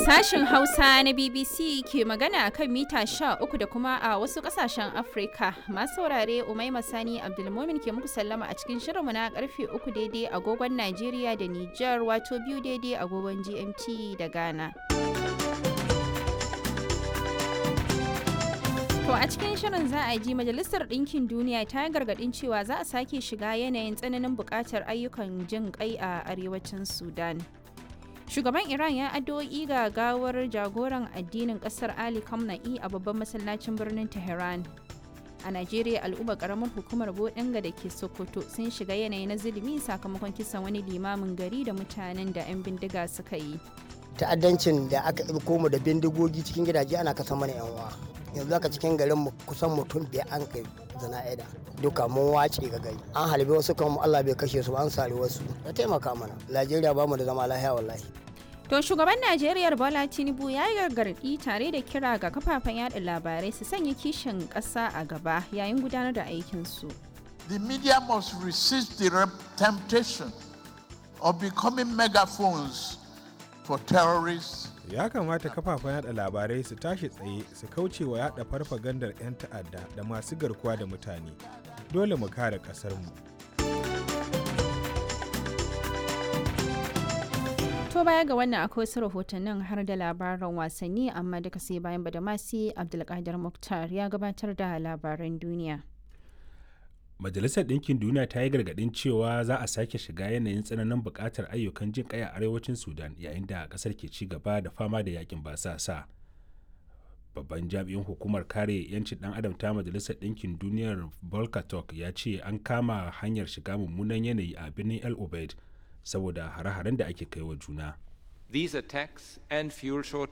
Sashen Hausa na BBC ke magana a kan mita 13 da kuma a wasu kasashen Afrika. Masu saurare Umaima Sani Abdulmumin ke muku sallama a cikin shirinmu na karfe 3 daidai agogon Najeriya da Nijar wato biyu daidai agogon GMT da Ghana. To a cikin shirin za a ji Majalisar Ɗinkin Duniya ta yi gargaɗin cewa za a sake shiga yanayin tsananin buƙatar ayyukan jin ƙai a arewacin Sudan. Shugaban Iran ya addu'o'i ga gawar jagoran addinin ƙasar Ali Khamenei a babban masallacin birnin Tehran. A Najeriya al'ummar ƙaramar hukumar Bodinga da ke Sokoto sun shiga yanayi na zulumi sakamakon kisan wani limamin gari da mutanen da 'yan bindiga suka yi. ta'addancin da aka ɗauko mu da bindigogi cikin gidaje ana kasa mana yan uwa yanzu aka cikin garin mu kusan mutum biyar an kai zana'ida duka mun wace ga gari an halbe wasu kan Allah bai kashe su an sare wasu ya taimaka mana Najeriya ba mu da zama lafiya wallahi To shugaban Najeriya Bola Tinubu ya yi gargaɗi tare da kira ga kafafen yada labarai su sanya kishin ƙasa a gaba yayin gudanar da aikinsu. The media must resist the temptation of becoming megaphones for terrorists. Ya kamata kafafen yada labarai su tashi tsaye su kauce wa yada farfagandar 'yan ta'adda da masu garkuwa da mutane. Dole mu kare ƙasarmu. To baya ga wannan akwai wasu rahotannin har da labaran wasanni amma duka sai bayan badamasi Abdulkadir Muktar ya gabatar da labaran duniya. Majalisar Ɗinkin Duniya ta yi gargaɗin cewa za a sake shiga yanayin tsananin buƙatar ayyukan jin ƙai a arewacin Sudan yayin da ƙasar ke ci gaba da fama da yakin basasa. Babban jami'in hukumar kare 'yancin ɗan adam ta Majalisar Ɗinkin Duniyar Volker Turk ya ce an kama hanyar shiga mummunan yanayi a birnin El Obeid saboda hare-haren da ake kai wa juna. These attacks and fuel